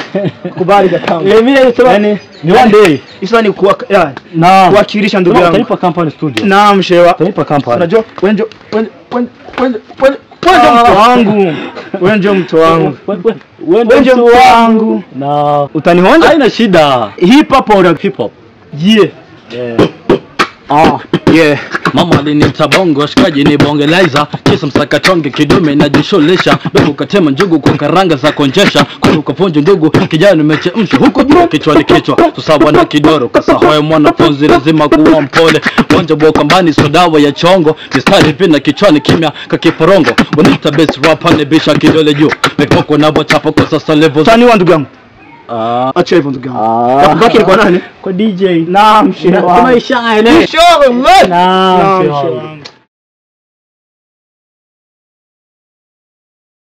kubali kakangu Eh, mimi nasema yani ni one day. isa ni kuwa ya Naam. kuwakilisha ndugu Kama yangu Utanipa company studio. naam shewa Utanipa company. unajua wenjo wenjo wenjo wenjo wenjo wenjo mto wangu wenjo mto wangu Wewe wenjo mto wangu Na utanihonja haina shida. hip hop au rap Hip hop. yeah Yeah. ah yeah Mama aliniita bongo, shikaji ni bongelaiza, kisa msakatonge kidume najishughulisha, bebu katema njugu kwa karanga za konjesha, kulu kaponjo ndugu, kijana nimechemsha huko juu, kichwa ni kichwa, tusawa na kidoro, kasahoya mwanafunzi lazima kuwa mpole, wanja bokambani so dawa ya chongo, mistari pina kichwani kimya kakiporongo, bonita best rap bisha kidole juu, mikoko na bochapa kwa sasa level utaniwa ndugu yangu Ah. acha hivyo ndugu yangu Ah. yakubaki ni kwa nani Kwa DJ. naam shewa Kama ishaele. Inshallah Naam, naam shewa. shewa